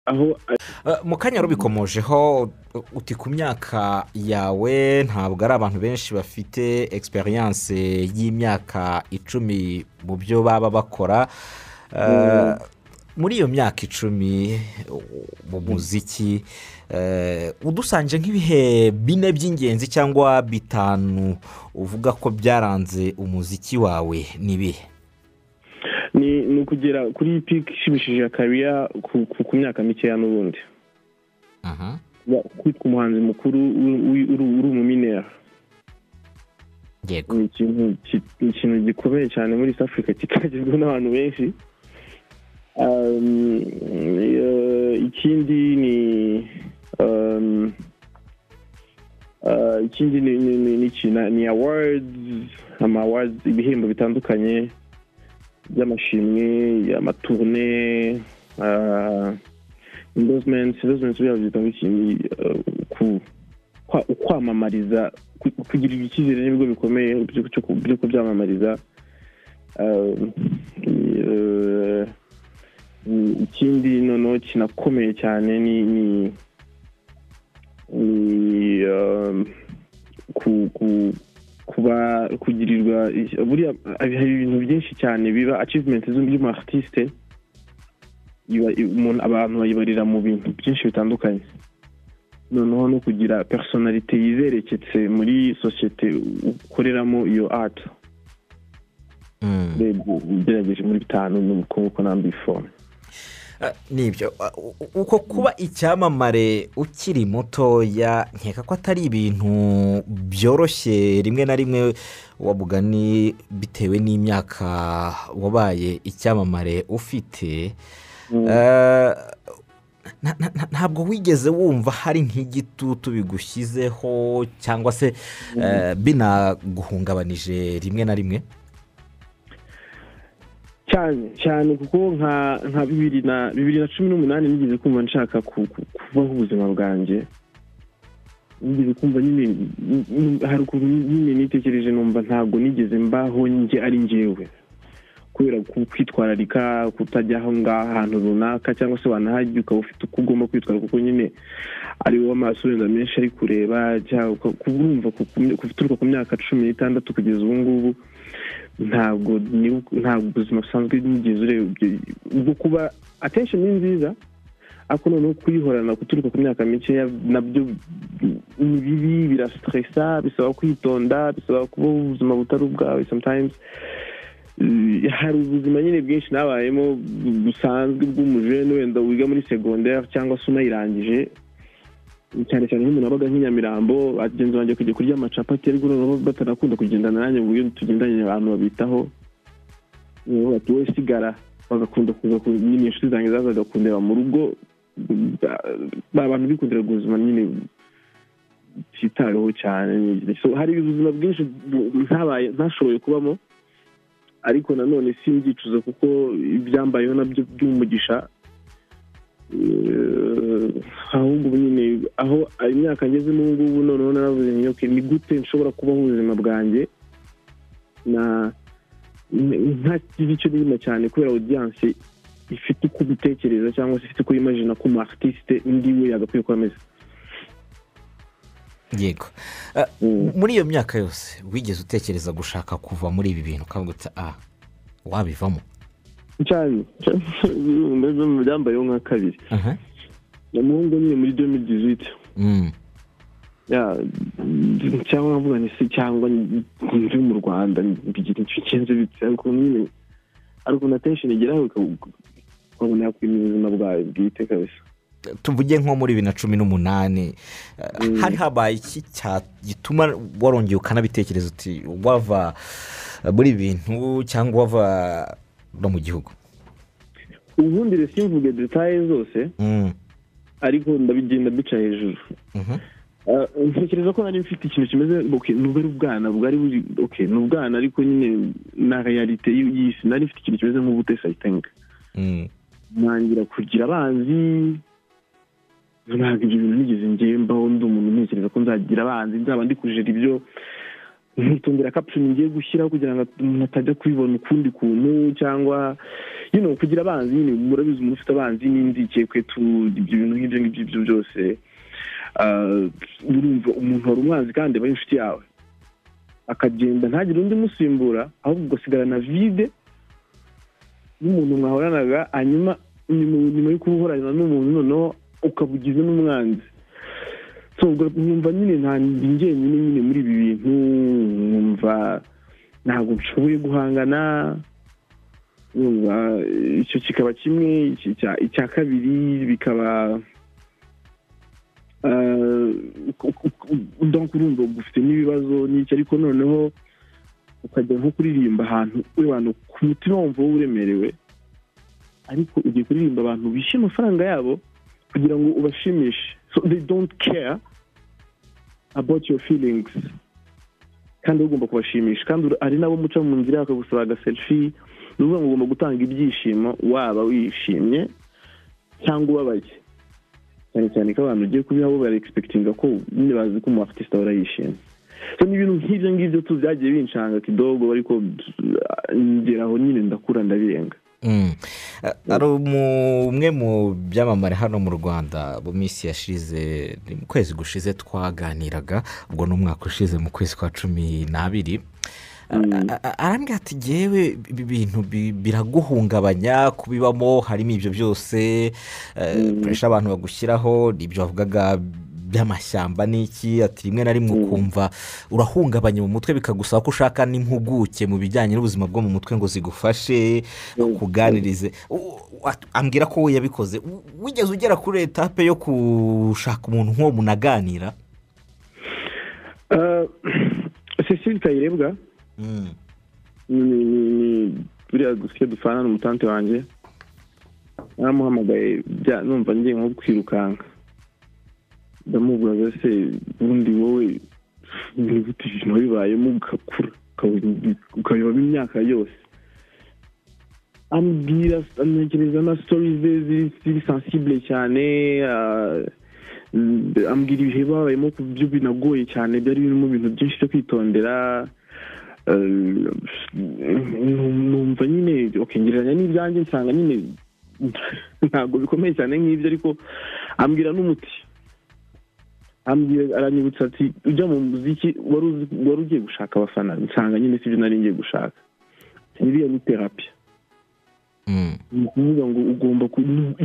aho mu kanya rubikomojeho uti ku myaka yawe ntabwo ari abantu benshi bafite egisperiyanse y'imyaka icumi mu byo baba bakora muri iyo myaka icumi mu muziki udusanje nk'ibihe bine by'ingenzi cyangwa bitanu uvuga ko byaranze umuziki wawe ni ibihe ni ukugera kuri piki ishimishije akabiya ku myaka mikeya n'ubundi kwitwa umuhanzi mukuru uri umuminera yego ni ikintu gikomeye cyane muri east africa kitagezweho n'abantu benshi ikindi ni ikindi ni awards ama awards ibihembo bitandukanye by'amashimwe amatourne indozimenti indozimenti biriya byitwa ngo kwamamariza kugirirwa icyizere n'ibigo bikomeye byo kubyamamariza ikindi noneho kinakomeye cyane ni kuba kugirirwa buriya hari ibintu byinshi cyane biba acivumenti z'umu aritiste abantu bayibarira mu bintu byinshi bitandukanye noneho no kugira personalite yizereketse muri sosiyete ukoreramo iyo ati ugerageje muri bitanu n'ubukungu ko nambifone nibyo uko kuba icyamamare ukiri mutoya nkeka ko atari ibintu byoroshye rimwe na rimwe wa mugani bitewe n'imyaka wabaye icyamamare ufite ntabwo wigeze wumva hari nk'igitutu bigushyizeho cyangwa se binaguhungabanije rimwe na rimwe cyane cyane kuko nka bibiri na bibiri na cumi n'umunani nigeze kumva nshaka kubaho ubuzima bwanjye nigeze kumva nyine hari ukuntu nyine nitekereje numva ntabwo nigeze mbaho njye ari ngewe kubera kwitwararika kutajya aho ngaho ahantu runaka cyangwa se wanahajya ukaba ufite uko ugomba kwitwara kuko nyine ari wowe amaso wenda menshi ari kureba kurumva guturuka ku myaka cumi n'itandatu kugeza ubu ngubu ntabwo ntabwo ubuzima busanzwe nigeze urebye ubwo kuba atesheni ni nziza ariko noneho kuyihorana guturuka ku myaka mikeya nabyo ni bibi birasitiresa bisaba kwitonda bisaba kubaho ubuzima butari ubwawe sometimes hari ubuzima nyine bwinshi nabayemo busanzwe bw'umujene wenda wiga muri segonderi cyangwa se unayirangije cyane cyane nk'umuntu wabaga nk'inyamirambo bagenzi banjye kujya kurya amacapati ariko noneho batanakunda kugendana nanjye ngo iyo tugendanye abantu babitaho bati wowe sigara bagakunda kuza nyine inshuti zanjye zazaga kundeba mu rugo abantu bikundira ubuzima nyine byitaweho cyane hari ubuzima bwinshi ntabaye ntashoboye kubamo ariko nanone si mbyicuza kuko ibyambayeho nabyo by'umugisha ahubwo ubu nyine aho imyaka ngezemo ubu ngubu noneho naravuze nyoke ni gute nshobora kubaho ubuzima bwanjye nta icyo n'irima cyane kubera odiyanse ifite uko ubitekereza cyangwa se ifite uko yimajina ko umu-aritiste undi we yagakwiye kuba ameze yego muri iyo myaka yose wigeze utekereza gushaka kuva muri ibi bintu ukavuga uti aha wabivamo cyane byambayeho nka kabiri umuhungu nyine muri domi diziti cyangwa nkavuga nisi cyangwa ndi mu rwanda mbigira inshukenzi bitse ariko nyine ariko na tensheni igeraho ukabona yakwimira ubuzima bwawe bwite kabisa tuvuge nko muri bibiri na cumi n'umunani hari habaye iki gituma warongeye ukanabitekereza uti wava muri ibi bintu cyangwa wava no mu gihugu ubundi simvuge detaye zose ariko ndabigenda duca hejuru ntekereza ko nari mfite ikintu kimeze nubwo ari ubwana bwari buri ni ubwana ariko nyine na realite y'isi nari mfite ikintu kimeze nk'ubutesi ayitenga ntangira kugira abanzi ntabwo ibyo bintu nigeze ngembaho undi umuntu ntekereza ko nzagira abanzi nzaba ndi kujera ibyo nkitondera kapshoni ngiye gushyiraho kugira ngo mutajya kubibona ukundi kuntu cyangwa yino kugira abanzi nyine murabizi umuntu ufite abanzi n'inzike kwetu ibyo bintu nk'ibyo ngibyo ibyo byose urumva umuntu wari umwanzi kandi aba ari inshuti yawe akagenda ntagire undi umusimbura ahubwo ugasigarana vide n'umuntu mwahoranaga hanyuma nyuma yo kubuhorana n'umuntu noneho ukaba ugize n'umwanzi numva nyine nta njyenyine nyine muri ibi bintu numva ntabwo nshoboye guhangana icyo kikaba kimwe icya kabiri bikaba urumva ufite n'ibibazo n'icyo ariko noneho ukajya nko kuririmba ahantu w'abantu ku mutima wumva wowe uremerewe ariko ugiye kuririmba abantu bishyuye amafaranga yabo kugira ngo ubashimishe so they don't care about your feelings kandi ugomba kubashimisha kandi hari n'abo muca mu nzira bakagusaba agaserifi ni ukuvuga ngo ugomba gutanga ibyishimo waba wishimye cyangwa ubabaye cyane cyane ko abantu ugiye kubiha bo baregispekitinga ko nyine bazi ko umu afite ahora yishimye so ni ibintu nk'ibyo ngibyo tu byagiye binshanga kidogo ariko ngeraho nyine ndakura ndabirenga hari umwe mu byamamare hano mu rwanda mu minsi yashize mu kwezi gushize twaganiraga ubwo ni umwaka ushize mu kwezi kwa cumi n'abiri arambwira ati ngewe ibi bintu biraguhungabanya kubibamo harimo ibyo byose gukoresha abantu bagushyiraho n'ibyo bavugaga by'amashyamba n'iki ati rimwe na rimwe ukumva urahungabanya mu mutwe bikagusaba ko ushaka n'impuguke mu bijyanye n'ubuzima bwo mu mutwe ngo zigufashe kuganirize ambwira ko we yabikoze wigeze ugera kuri etape yo gushaka umuntu nk'uwo munaganira cecile kayirebwa buriya dusike dupfana n'umutante wanjye naramuhamagaye numva ngiye nko kwirukanka ndamubwira se ubundi wowe gute ibintu bibayemo ugakura ukabiba imyaka yose ambwira ntekereza na sitori ze ziri sansibule cyane ambwira ibihe babayemo ku byo binagoye cyane byari birimo ibintu byinshi byo kwitondera numva nyine ngereranya n'ibyanjye nsanga nyine ntabwo bikomeye cyane nk'ibyo ariko ambwira n'umuti aranyibutsa ati ujya mu muziki wari ugiye gushaka abafana nsanga nyine sibyo nari ngiye gushaka iriya ni terapi ni ukuvuga ngo ugomba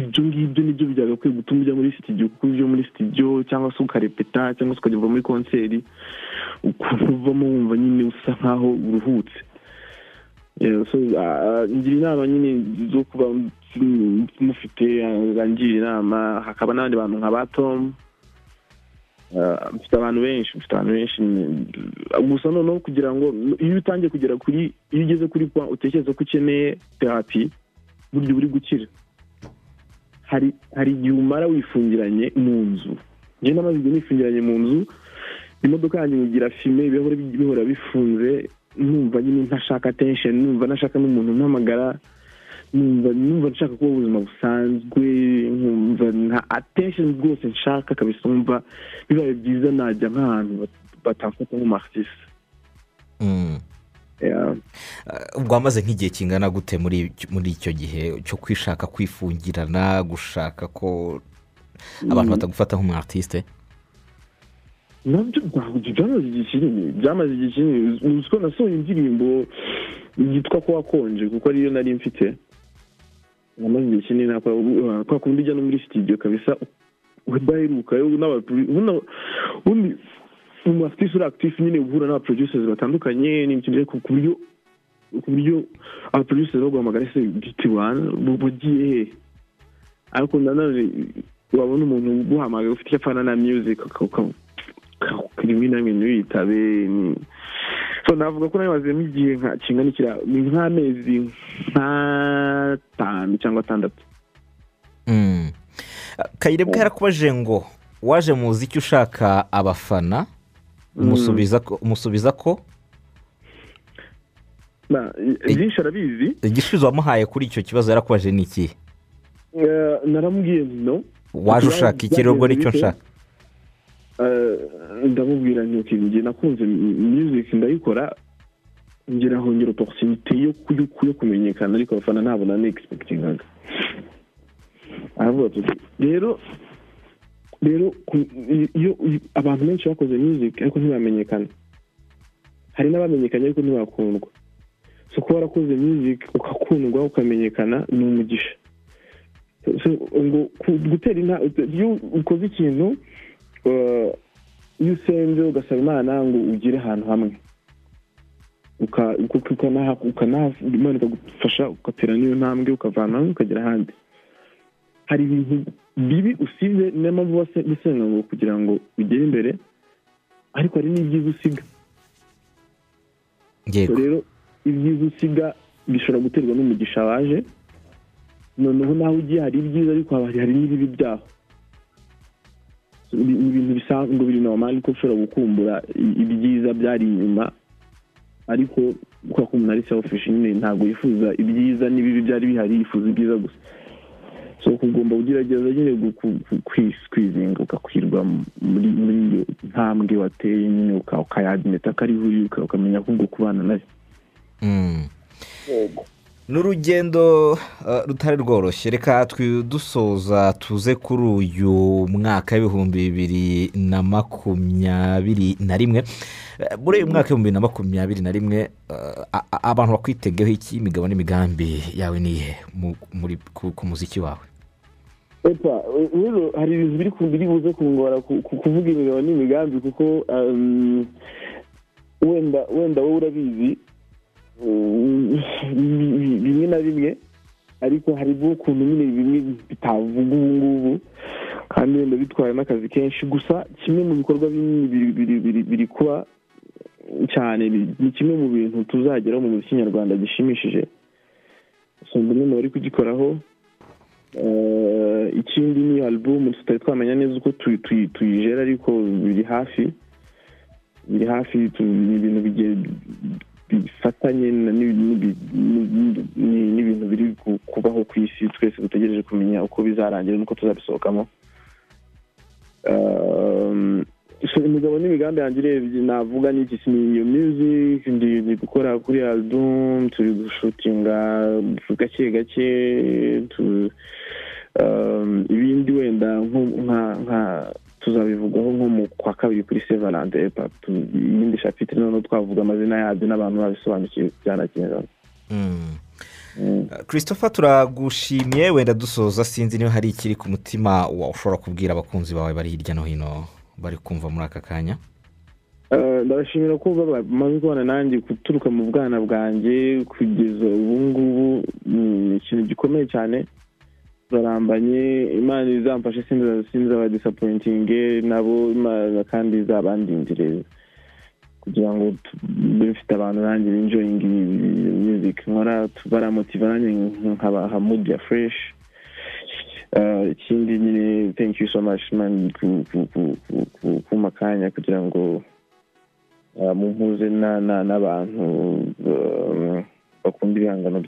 ibyo ngibyo nibyo byagakwiye gutuma ujya muri sitidiyo kuko ibyo muri sitidiyo cyangwa se ukarepeta cyangwa se ukajya uva muri konseri ukuntu uvamo wumva nyine usa nkaho uruhutse ngira inama nyine zo kuba mufite ngira inama hakaba n'abandi bantu nka ba tomu mfite abantu benshi mfite abantu benshi gusa noneho kugira ngo iyo utangiye kugera kuri iyo ugeze kuri kwa utekereza ko ukeneye terapi buryo buri gukira hari hari igihe umara wifungiranye mu nzu ngenda amaze igihe nifungiranye mu nzu imodoka yanjye nkugira fime ibirahure bihora bifunze numva nyine ntashaka tensheni numva ntashaka n'umuntu mpamagara numva nshaka kuba ubuzima busanzwe nkumva nta atesheni rwose nshaka kabisa numva bibaye byiza najya nk'ahantu batamfata nk'umarisite ubwo wamaze nk'igihe kingana gute muri icyo gihe cyo kwishaka kwifungirana gushaka ko abantu batagufata nk'umwarisite nabyo byamaze igihe kinini byamaze igihe kinini uziko nasohoye indirimbo yitwa ko wakonje kuko ariyo nari mfite amaze igihe kinini kwa kundi ujya no muri sitidiyo kabisa udaheruka ubundi mu afitisi uri akitifu nyine guhura n'abaproducers batandukanye ni ikintu ku buryo ku buryo abaproducers baguhamagara se biti wana bagiye he ariko nanone wabona umuntu uguhamagaye ufite icyo apfana na music rimwe na rimwe ntibiyitabe navuga ko nabibazemo igihe kingana ikiriya ni nk'amezi nk'atanu cyangwa atandatu kayirebwa yarakubaje ngo waje mu muziki ushaka abafana umusubiza ko byinshi arabizi igisubizo wamuhaye kuri icyo kibazo yarakubaje ni ikihe naramubwiye no waje ushaka iki rero ubwo nicyo nshaka ndamubwira nti njye nakunze muziki ndayikora ngira hongera oporusinite yo kumenyekana ariko abafana ntabwo na negisipegitinaga aravuga ati rero rero iyo abantu benshi bakoze muziki ariko ntibamenyekana hari n'abamenyekanye ariko ntibakundwa so kuba warakoze muziki ukakundwa ukamenyekana ni umugisha ngo gutera intambwe iyo ukoze ikintu iyo usenze ugasaba imana ngo ugire ahantu hamwe imana ikagufasha ugatera n'iyo ntambwe ukavana hamwe ukagera ahandi hari ibintu bibi usibye niyo mpamvu uba gusenga ngo kugira ngo ugere imbere ariko hari n'ibyiza usiga rero ibyiza usiga bishobora guterwa n'umugisha waje noneho nawe ugiye hari ibyiza ariko hari n'ibibi byaho ni ibintu bisanzwe biri normal ko ushobora gukumbura ibyiza byari inyuma ariko kubera ko umuntu ari selfish nyine ntabwo yifuza ibyiza n'ibibi byari bihari yifuza ibyiza gusa so ugomba ugerageza nyine kwizinga ukakwirwa muri iyo ntambwe wateye nyine ukayadimeta ko ariho uri ukamenya ko ubwo kubana nayo ni urugendo rutari rworoshye reka dusoza tuze kuri uyu mwaka w'ibihumbi bibiri na makumyabiri na rimwe muri uyu mwaka w'ibihumbi bibiri na makumyabiri na rimwe abantu bakwitegeho iki imigabo n'imigambi yawe ni iyihe ku muziki wawe hari ibintu biri buze kungora kuvuga imigabo n'imigambi kuko wenda wenda wowe urabizi bimwe na bimwe ariko hari ukuntu nyine bimwe bitavuga ubu ngubu kandi wenda bitwaye n'akazi kenshi gusa kimwe mu bikorwa biri kuba cyane ni kimwe mu bintu tuzageraho mu muziki nyarwanda gishimishije usanga umwe mu bari kugikoraho ikindi ni alubumu tutari twamenya neza uko tuyijera ariko biri hafi biri hafi ni ibintu bigiye bifatanye n'ibintu biri kubaho ku isi twese dutegereje kumenya uko bizarangira n'uko tuzabisohokamo imigabo n'imigambi yanjye urebye navuga n'iki ni iyo miziki ndi gukora kuri alubumu turi gushutinga gake gake ibindi wenda nka tuzabivugaho nko mu kwa kabiri kuri sevarante epa iyindi shapitire noneho twavuga amazina yabyo n'abantu babisobanukiwe byana kinyarwanda christopher turagushimiye wenda dusoza sinzi niba hari ikiri ku mutima ushobora kubwira abakunzi bawe bari hirya no hino bari kumva muri aka kanya ndabashimira ko bamaze kubana nanjye guturuka mu bwana bwanjye kugeza ubu ngubu ni ikintu gikomeye cyane barambanye imana izamfashe sinzi abadisapoyintinge nabo imana kandi izabandindireza kugira ngo bifite abantu nanjye binjoyinga muziki nkora baramotiva nanjye nkabaha mudi ya fureshi ikindi nyine thank you so much man kuma akanya kugira ngo mumpuze n'abantu bakunda ibihangano